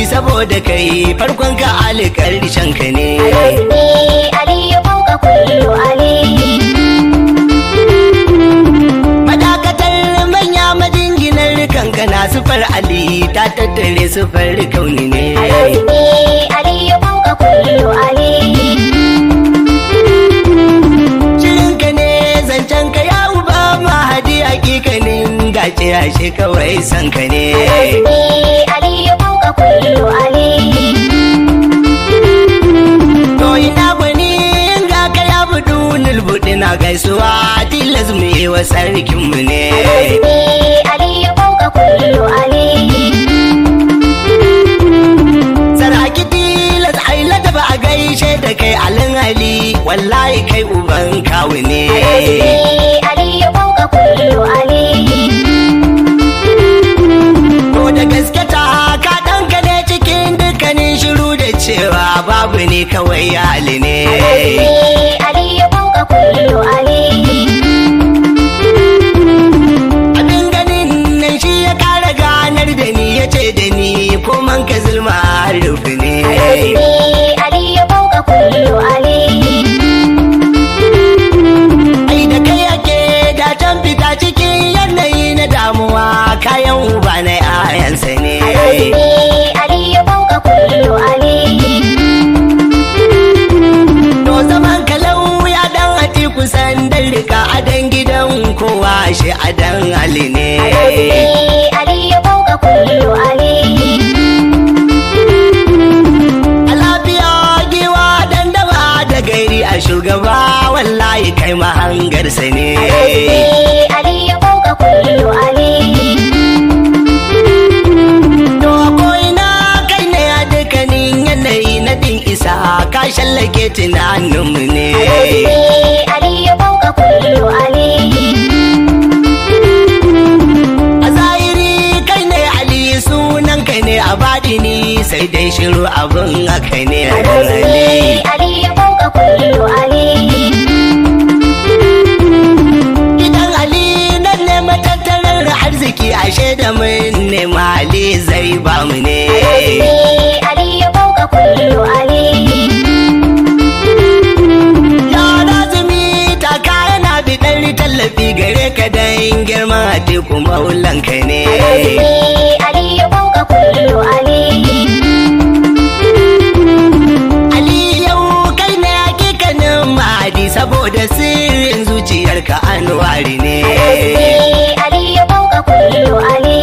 saboda kai farkon ka ali karshen ka ne Alazmi Aliyu fauka kullu Ali madakatar manya majinginar kanka na sufar ali ta tattare sufar kauni ne Alazmi Aliyu fauka kullu Ali shirin ka ne zancen ka ya uba mahadi hakikanin gace ashe kawai san ka ne Alazmi Aliyu fauka kullu Ali to ina gwani in ga ka ya budu nulbuɗi na gaisuwa tilas mu yi wa sarkin mu ne Alazmi Aliyu fauka kullu Ali saraki tilas aila da ba a gaishe da kai alin ali wallahi kai uban kawu ne Alazmi Aliyu fauka kullu Ali to da gaske ta ka ɗanka ne cikin dukkanin shiru da cewa babu ne kawai ya ali ne Alazmi Aliyu fauka kullu Ali abin ganin nan shi ya kara ganar da ni ya ce da ni ko man ka zulma rufi ne Alazmi Aliyu fauka kullu Ali ai da kai ake da can fita cikin yanayi na damuwa kayan uba na 'ya'yansa ne Alazmi Aliyu fauka kullu Ali to zaman kalau ya dan ati kusan dan rika adan gidan kowa shi adan ali ne Alazmi Aliyu fauka kullu Ali a lafiya giwa dan daba da gairi a shugaba wallahi kai mahangarsa ne Alazmi Aliyu fauka kullu Ali To ko'ina kai ne a dukkanin yanayi na din isa ka shallake tunaninmu ne. Alazmi Aliyu fauka kullu Ali A zahiri kai ne Ali sunan kai ne a baɗini sai dai shiru abin haka ne a Alazmi Aliyu fauka kullu Ali Gidan Ali nan ne matattarar arziki ashe da mun nema Ali zai ba mu ne. Alazmi Aliyu fauka kullu Ali Yara zumi ta yana biɗar tallafi gare ka dan girman a teku maulanka ne. Alazmi Aliyu fauka kullu Ali Ali yau kai ne hakikanin mahadi saboda sirrin zuciyarka anwari ne. Alazmi Aliyu fauka kullu Ali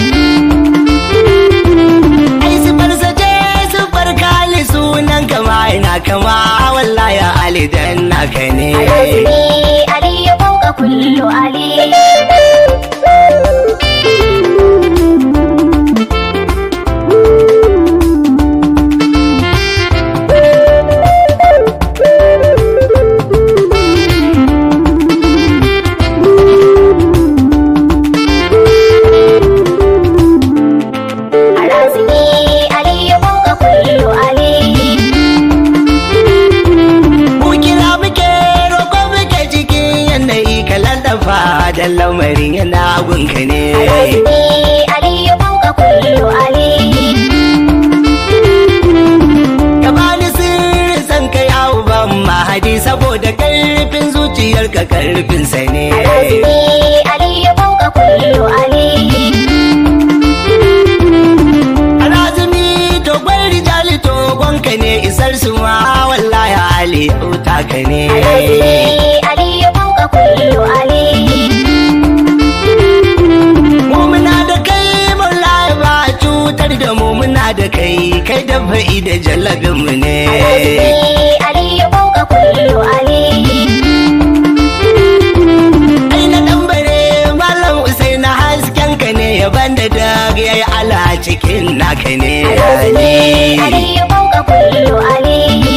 Ai sufar sace sufar kali sunan kama ina kama wallahi Ali dan naka ne. Alazmi Aliyu fauka kullu Ali Alazmi Aliyu fauka kullu Ali Mu kira muke roƙo muke cikin yanayi kalan dafa da lamarin yana gunka ne. Alazmi Aliyu fauka kullu Ali Ka bani sirrin san ka yawo ban mahadi saboda karfin zuciyarka karfin sa ne. Alazmi Aliyu fauka kullu Ali Alazumi to gwai rijali to gwanka ne isar su ma wallahi Ali yauta ka ne. Alazmi Aliyu fauka kullu Ali Mu muna da kai wallahi ba a cutar da mu muna da kai kai da fa'i da jallabin mu ne. Alazmi Aliyu fauka kullu Ali Ai na ɗambare Malam Usain hasken ka ne yaban da dag yayi ala cikin naka ne. Alazmi Aliyu fauka kullu Ali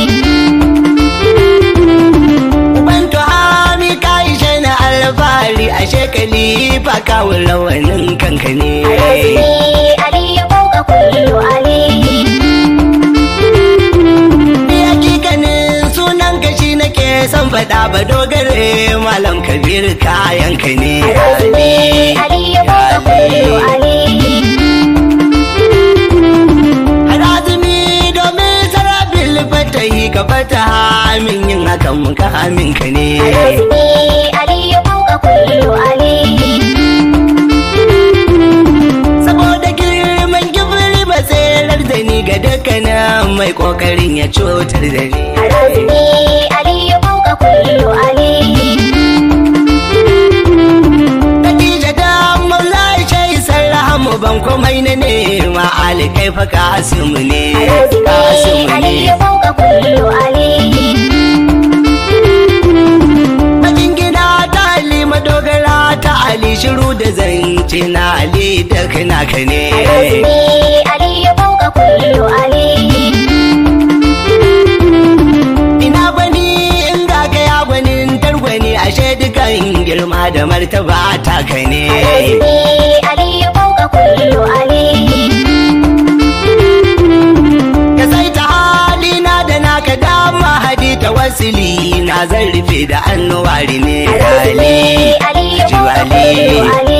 Uban tuhami ka ishe na alfahari a shekali fa kawo rawanin kanka ne. Alazmi Aliyu fauka kullu Ali Ni hakikanin sunan ka shi nake son faɗa ba dogare Malam Kabir kayan ka ne. Alazmi Aliyu fauka kullu Ali ka fata min yin hakan muka hamin ka ne Harazmi Aliyu fauka kullu Ali saboda girman gibiri ba tserar da ni ga dukkanin mai kokarin ya cutar da ni Harazmi Aliyu fauka kullu Ali Khadija da Maula shai sarrahamu ban komai na nema alikai fa kasimu ne Harazmi kasimu ne Aliyu fauka kullu Ali Majingina ta Ali madogara ta Ali shiru da zance na Ali da kana ka ne Harazmi Aliyu fauka kullu Ali ina bani in ga ga ya gwanin targwani ashe dukan girma da martaba ta ka ne Harazmi Aliyu fauka kullu Ali ka sai ta halina da naka dama hadi ta wasili na zan rufe da annuwari ne Harazmi Aliyu fauka kullu Ali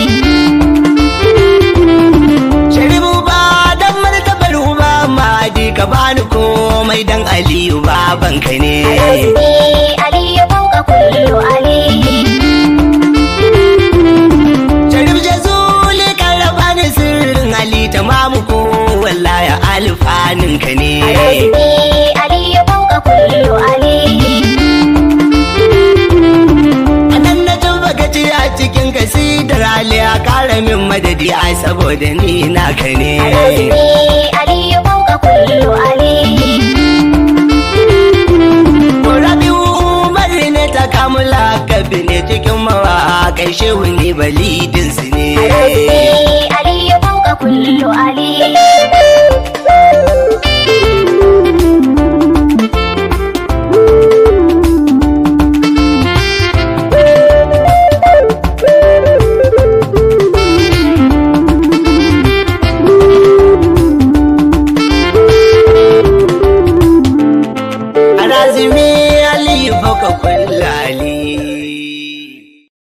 Sharibu ba dan martabar uba madi ka bani komai dan Aliyu babanka ne Harazmi Aliyu fauka kullu Ali Sharif Jazuli kan raba ni sirrin Ali tamamu ko wallahi alfanin ka ne Harazmi Aliyu fauka kullu Ali Anan na tuba gaji a cikin kasidar Ali a kara min madadi a saboda ni naka ne Harazmi Aliyu fauka kullu Ali Rabi'u Umar ne ta kamula kabi ne cikin mawaƙai shehu ne balidin su ne Harazmi Aliyu fauka kullu Ali Harazmi Ali baka kullali